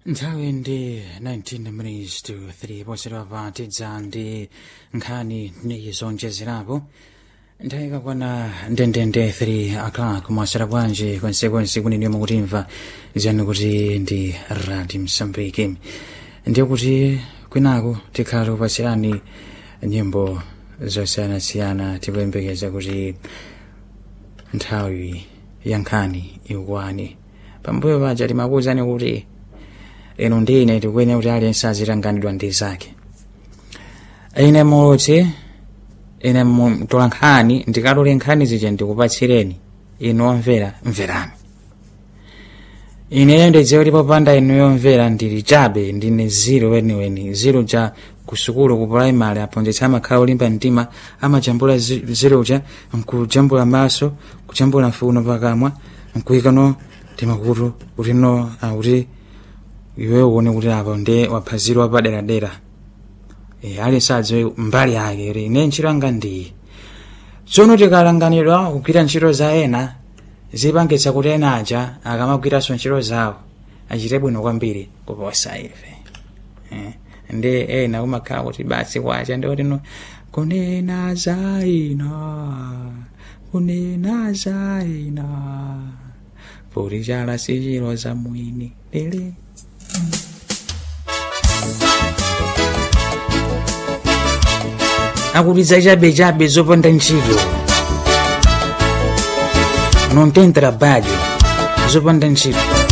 nthawi ndi 19 minutes to 3 posedwa patidza ndi nkhani ni zonjezerapo nthawi ikakwana ndendende 3 o'clock mwasera bwanji kwensekwense kuneniyo mukutimva ziyani kuti ndi radi msambiki ndiye kuti kwinaku tikhala tikupasirani nyimbo zosiyanasiyana tikuyembekeza kuti nthawi ya nkhani ikwane pambuyo paja timakuwuzani kuti ino ndine tikuyenera kuti aliyense azitanganidwa ndi zake ine mulutsi ine mtola nkhani ndikatole nkhani zija ndikupatsireni inu omvera mverani ineyo ndidziwe kuti popanda inu yomvera ndili chabe ndine ziro weniweni ziro ja kusukulu ku primary aphunzitsi amakhala olimba mtima amajambula zi- ziroja nkujambula maso kujambula mfuno pakamwa nkuyikano timakutu kuti no akuti iwe uone kuti apa ndi waphunzira paderadera e, ali sadziwe mbali yake kuti ine ntchito yanga ndiyi tsono tikalanganidwa kugwira ntchito za ena zipangitsa kuti ena aja akamagwiranso ntchito zawo achite bwino kwambiri kuposa ife eh, ndi ena kumakhala kuti basi kwacha ndi kuti no kunena za ina kunena za ina puli chala sichilo za mwini lili akutidza chabechabe zopanda ntchito non tem trabalho zopanda ntchito